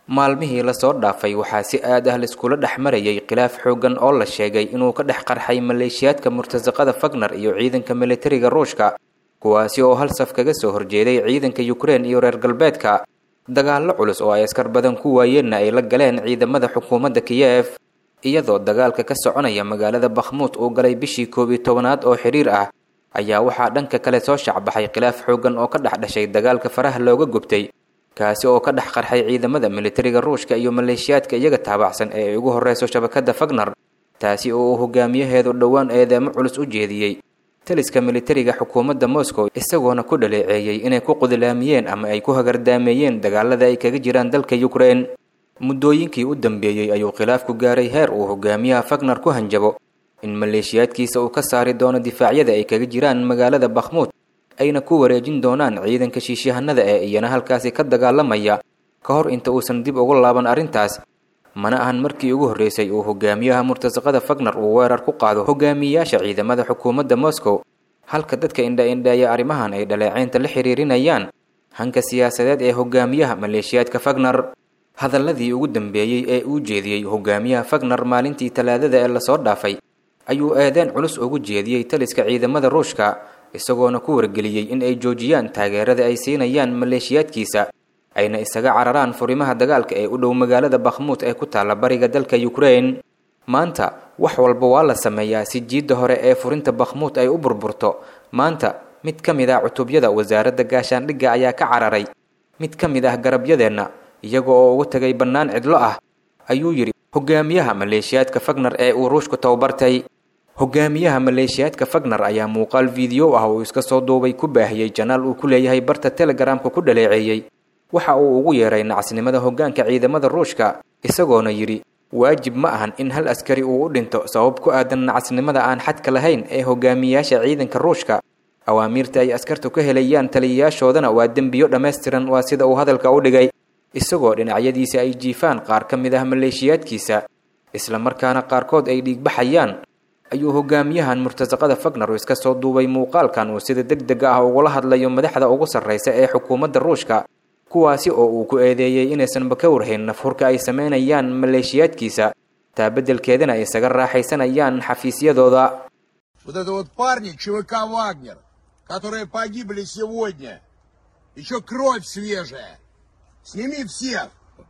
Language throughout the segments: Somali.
maalmihii lasoo dhaafay waxaa si aad ah laiskula dhex marayay khilaaf xooggan oo la sheegay inuu ka dhex qarxay maleeshiyaadka murtasaqada fagner iyo ciidanka militariga ruushka kuwaasi oo hal saf kaga soo horjeeday ciidanka ukrein iyo reer galbeedka dagaallo culus oo ay askar badan ku waayeenna ay la galeen ciidamada xukuumadda kiyef iyadoo dagaalka ka soconaya magaalada bakhmuud uu galay bishii koob iyo tobanaad oo xidhiir ah ayaa waxaa dhanka kale soo shacbaxay khilaaf xooggan oo ka dhex dhashay dagaalka faraha looga gubtay kaasi oo ka dhex qarxay ciidamada militariga ruushka iyo maleeshiyaadka iyaga taabacsan ee ay ugu horreyso shabakadda fagner taasi oo uu hogaamiyaheedu dhowaan eedeemo culus u jeediyey taliska militariga xukuumadda moscow isagoona ku dhaleeceeyey inay ku qudilaamiyeen ama ay ku hagardaameeyeen dagaalada ay kaga jiraan dalka ukrein muddooyinkii u dambeeyey ayuu khilaafku gaaray heer uu hogaamiyaha fagner ku hanjabo in maleeshiyaadkiisa uu ka saari doono difaacyada ay kaga jiraan magaalada bakhmuud ayna ku wareejin doonaan ciidanka shiishahanada ee iyana halkaasi ka dagaalamaya ka hor inta uusan dib ugu laaban arrintaas mana ahan markii ugu horreysay uu hogaamiyaha murtasaqada fagner uu weerar ku qaado hogaamiyayaasha ciidamada xukuumadda moscow halka dadka indha-indheeya arrimahan ay dhaleeceynta la xiriirinayaan hanka siyaasadeed ee hogaamiyaha maleeshiyaadka fagner hadalladii ugu dambeeyey ee uu jeediyey hogaamiyaha fagner maalintii talaadada ee lasoo dhaafay ayuu eedeen culus ugu jeediyey taliska ciidamada ruushka isagoona ku wargeliyey in ay joojiyaan taageerada ay siinayaan maleeshiyaadkiisa ayna isaga cararaan furimaha dagaalka ee u dhow magaalada bakhmuud ee ku taalla bariga dalka ukrein maanta wax walba waa la sameeyaa si jiidda hore ee furinta bakhmuud ay u burburto maanta mid ka mid ah cutubyada wasaaradda gaashaandhigga ayaa ka cararay mid ka mid ah garabyadeenna iyaga oo uga tegay bannaan cidlo ah ayuu yidhi hogaamiyaha maleeshiyaadka fagner ee uu ruushku tababartay hogaamiyaha maleeshiyaadka fagner ayaa muuqaal fiideo ah uu iska soo duubay ku baahiyey janaal uu ku leeyahay barta telegaraamka ku dhaleeceeyey waxa uu ugu yeeray nacasnimada hoggaanka ciidamada ruushka isagoona yidhi waajib ma ahan in hal askari uu u dhinto sabab ku aadan nacasnimada aan xadka lahayn ee hogaamiyayaasha ciidanka ruushka awaamiirta ay askartu ka helayaan taliyayaashoodana waa dembiyo dhammaystiran waa sida uu hadalka u dhigay isagoo dhinacyadiisa ay jiifaan qaar ka mid ah maleeshiyaadkiisa isla markaana qaarkood ay dhiigbaxayaan ayuu hogaamiyahan murtasaqada fagner iska soo duubay muuqaalkan uu sida deg dega ah ugula hadlayo madaxda ugu sarreysa ee xukuumadda ruushka kuwaasi oo uu ku eedeeyey inaysanba ka warhayn nafhurka ay sameynayaan maleeshiyaadkiisa taa beddelkeedana ay isaga raaxaysanayaan xafiisyadooda Вот это вот парни ЧВК «Вагнер», которые погибли сегодня. Еще кровь свежая. Сними всех.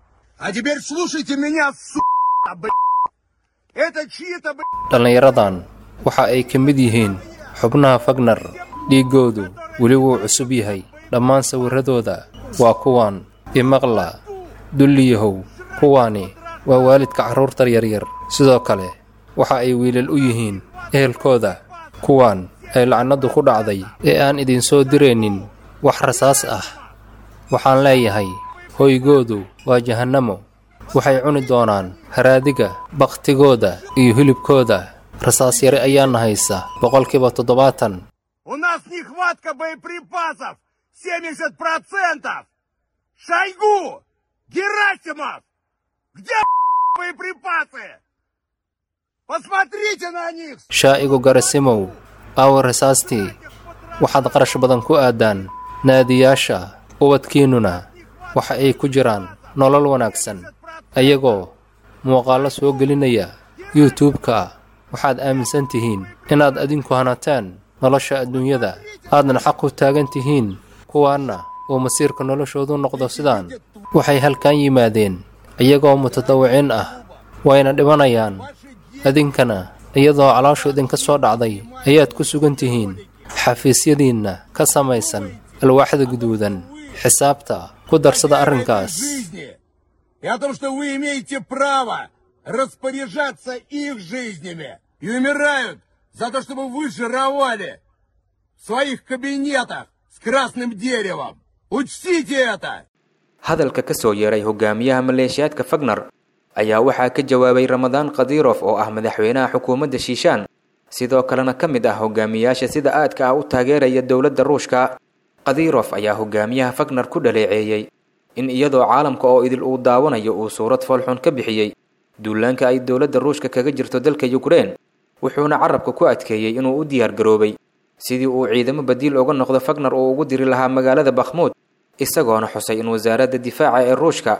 А теперь слушайте меня, сука, блядь. Это чьи-то, блядь, dhallinyaradan waxa ay ka mid yihiin xubnaha fagner dhiiggoodu weli wuu cusub yahay dhammaan sawirradooda waa kuwan imaqla dulliyahow kuwaani waa waalidka carruurta yaryar sidoo kale waxa ay wiilal u yihiin ehelkooda kuwan ay lacnaddu ku dhacday ee aan idinsoo diraynin wax rasaas ah waxaan leeyahay hoygoodu waa jahannamo waxay cuni doonaan haraadiga bakhtigooda iyo hilibkooda rasaas yare ayaana haysa boqolkiiba toddobaatan У нас нехватка боеприпасов 70%! Шойгу! Герасимов! Где боеприпасы? Посмотрите на них! shaa'igu garasimow aawa rasaastii waxaad qarash badan ku aadaan naadiyaasha ubadkiinnuna waxa ay ku jiraan nolol wanaagsan ayagoo muuqaallo soo gelinaya yuutubka waxaad aaminsan tihiin inaad adinku hanateen nolosha adduunyada aadna xaq u taagan tihiin kuwaanna uu masiirka noloshoodu noqdo sidaan waxay halkan yimaadeen iyagoo mutadawiciin ah wayna dhimanayaan idinkana iyadoo calooshu idinka soo dhacday ayaad ku sugan tihiin xafiisyadiinna ka samaysan alwaaxda guduudan xisaabta ku darsada arrinkaas жизни и о том, что вы имеете право распоряжаться их жизнями и умирают за то, чтобы вы жировали в своих кабинетах с красным деревом. Учтите это! hadalka ka soo yeeray hogaamiyaha maleeshiyaadka fagner ayaa waxaa ka jawaabay ramadaan khadirof oo ah madaxweynaha xukuumadda shiishaan sidoo kalena ka mid ah hogaamiyayaasha sida aadka ah u taageeraya dowladda ruushka khadirof ayaa hogaamiyaha fagner ku dhaleeceeyey in iyadoo caalamka oo idil uu daawanayo uu suurad foolxun ka bixiyey duulaanka ay dowladda ruushka kaga jirto dalka yukrein wuxuuna carabka ku adkeeyey inuu u diyaar garoobay sidii uu ciidamo badiil uga noqdo fagner uu ugu diri lahaa magaalada bakhmuud isagoona xusay in wasaaradda difaaca ee ruushka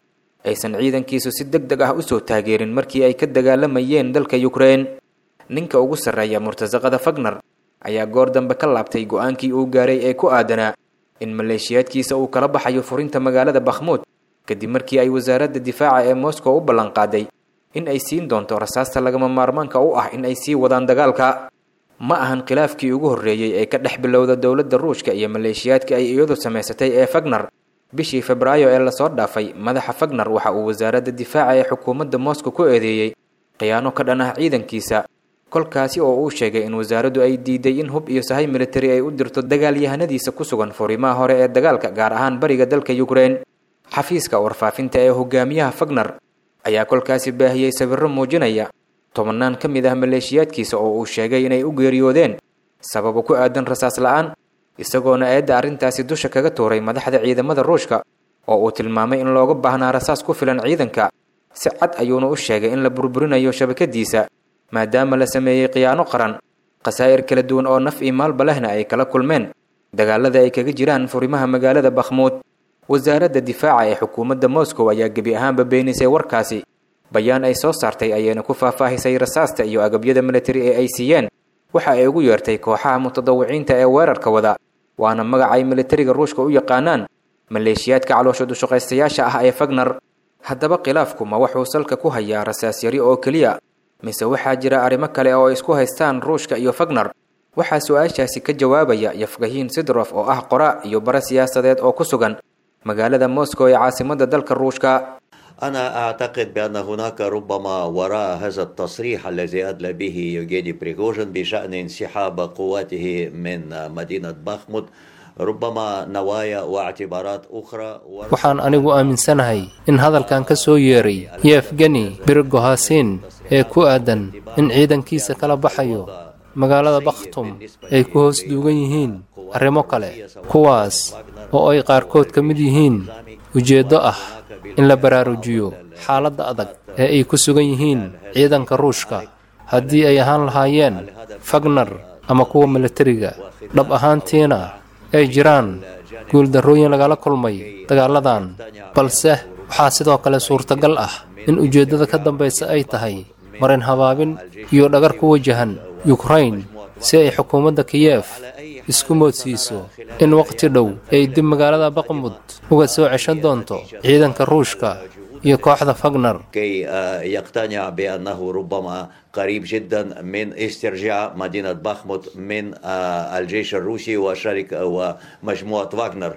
aysan ciidankiisu si deg deg ah usoo taageerin markii ay ka dagaalamayeen dalka yukrein ninka ugu sarreeya murtasaqada fagner ayaa goor dambe ka laabtay go-aankii uu gaaray ee ku aadanaa in maleeshiyaadkiisa uu kala baxayo furinta magaalada bakhmuud kadib markii ay wasaaradda difaaca ee moscow u ballanqaaday in ay siin doonto rasaasta lagama maarmaanka u ah in ay sii wadaan dagaalka ma ahan khilaafkii ugu horreeyey ee ka dhex bilowda dowladda ruushka iyo maleeshiyaadka ay iyadu samaysatay ee fagner bishii febraayo ee lasoo dhaafay madaxa fagner waxa uu wasaaradda difaaca ee xukuumadda moscow ku eedeeyey khiyaano ka dhan ah ciidankiisa kolkaasi oo uu sheegay in wasaaraddu ay diiday in hub iyo sahay militari ay u dirto dagaalyahanadiisa ku sugan furimaha hore ee dagaalka gaar ahaan bariga dalka yukrein xafiiska warfaafinta ee hogaamiyaha fagner ayaa kolkaasi baahiyey sawirro muujinaya tobannaan ka mid ah maleeshiyaadkiisa oo uu sheegay inay u geeriyoodeen sababo ku aadan rasaas la-aan isagoona eedda arrintaasi dusha kaga tuuray madaxda ciidamada ruushka oo uu tilmaamay in looga baahnaa rasaas ku filan ciidanka si cad ayuuna u sheegay in la burburinayo shabakadiisa maadaama la sameeyey khiyaano qaran khasaa'ir kala duwan oo naf iyo maalba lehna ay kala kulmeen dagaalada ay kaga jiraan furimaha magaalada bakhmuud wasaaradda difaaca ee xukuumadda moscow ayaa gebi ahaanba beenisay warkaasi bayaan ay soo saartay ayayna ku faahfaahisay rasaasta iyo agabyada militari ee ay siiyeen waxa ay ugu yeertay kooxaha mutadawiciinta ee weerarka wada waana magac ay militariga ruushka u yaqaanaan maleeshiyaadka caloosha dushaqaystayaasha ah ee fagner haddaba khilaafku ma wuxuu salka ku hayaa rasaas yari oo keliya mise waxaa jira arrimo kale oo isku haystaan ruushka iyo fagner waxaa su-aashaasi ka jawaabaya yafgahiin sidrof oo ah qoraa iyo bare siyaasadeed oo ku sugan magaalada moscow ee caasimadda dalka ruushka أنا أعتقد بأن هناك ربما وراء هذا التصريح الذي أدلى به يوجيني بريغوجين بشأن انسحاب قواته من مدينة باخمود ربما نوايا واعتبارات أخرى waxaan anigu aaminsanahay in hadalkan ka soo yeeray yefgeni birgohasin ee ku aadan in ciidankiisa kala baxayo magaalada bakhtum ay ku hoos duugan yihiin arrimo kale kuwaas oo ay qaarkood ka mid yihiin ujeeddo ah in la baraarujiyo xaaladda adag ee ay ku sugan yihiin ciidanka ruushka haddii ay ahaan lahaayeen fagner ama kuwa militariga dhab ahaantiina ay jiraan guuldarrooyin lagala kulmay dagaaladan balse waxaa sidoo kale suurtagal ah in ujeeddada ka dambaysa ay tahay marin habaabin iyo dhagar ku wajahan yukrain si ay xukuumadda kiyef isku moodsiiso in waqti dhow ay dib magaalada baqmud uga soo ceshan doonto ciidanka ruushka iyo kooxda fagner كي يقتنع بأنه ربما قريب جدا من استرجاع مدينة باخموت من الجيش الروسي وشركة ومجموعة واغنر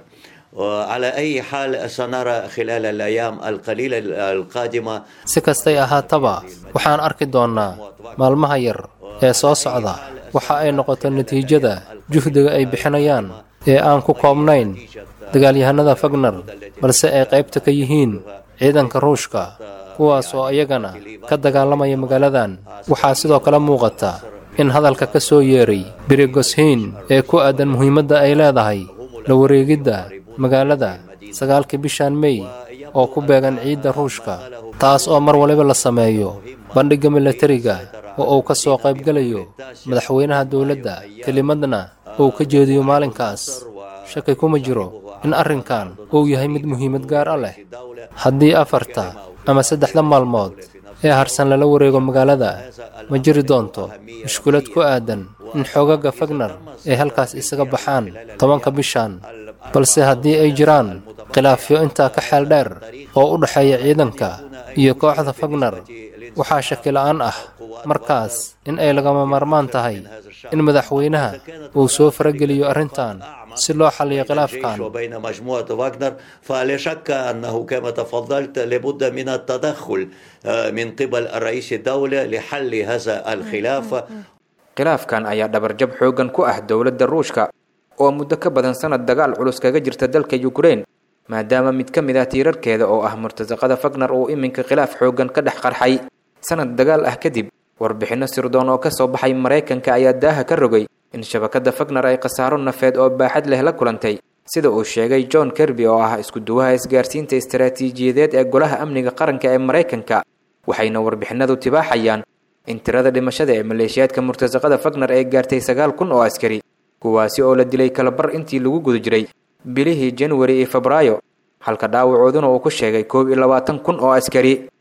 على أي حال سنرى خلال الأيام القليلة القادمة si kastay ahaataba waxaan arki doonnaa maalmaha yar ee soo socda waxa ay noqoto natiijada juhdiga ay bixinayaan ee aan ku koobnayn dagaalyahanada fagner balse ay qaybta ka yihiin ciidanka ruushka kuwaas oo iyagana ka dagaalamaya magaaladan waxaa sidoo kale muuqata in hadalka ka soo yeeray birigoshiin ee ku aadan muhiimadda ay leedahay la wareegidda magaalada sagaalkii bishan mey oo ku beegan ciidda ruushka taas oo mar waliba la sameeyo bandhigga militariga oo uu ka soo qaybgelayo madaxweynaha dowladda kelimadna uu ka jeediyo maalinkaas shaki kuma jiro in arrinkan uu yahay mid muhiimad gaar a leh haddii afarta ama saddexda maalmood ee harsan lala wareego magaalada ma jiri doonto mushkulad ku aadan in xoogaga fagner ay halkaas isaga baxaan tobanka bishan balse haddii ay jiraan khilaafyo intaa ka xeel dheer oo u dhexeeya ciidanka iyo kooxda fagner waxaa shaki la'aan ah markaas in ay lagama maarmaan tahay in madaxweynaha uu soo farageliyo arrintan si loo xalliyo khilaafkan وبين مجموعة واغنر فلا شك أنه كما تفضلت لابد من التدخل من قبل رئيس الدولة لحل هذا الخلاف khilaafkan ayaa dhabarjab xooggan ku ah dowladda ruushka oo muddo ka badan sanad dagaal culus kaga jirta dalka yukrein maadaama mid ka mid ah tiirarkeeda oo ah murtasaqada fagner uu iminka khilaaf xooggan ka dhex qarxay sanad dagaal ah kadib warbixinno sirdoon oo ka soo baxay maraykanka ayaa daaha ka rogay in shabakadda fagner ay khasaaro nafeed oo baaxad leh la kulantay sida uu sheegay john kerby oo ah isku-duwaha isgaarsiinta istaraatiijiyadeed ee golaha amniga qaranka ee maraykanka waxayna warbixinadu tibaaxayaan in tirada dhimashada ee maleeshiyaadka murtasaqada fagner ay gaartay sagaal kun oo askari kuwaasi oo la dilay kalabar intii lagu guda jiray bilihii januari iyo febraayo halka dhaawacooduna uu ku sheegay koob iyo labaatan kun oo askari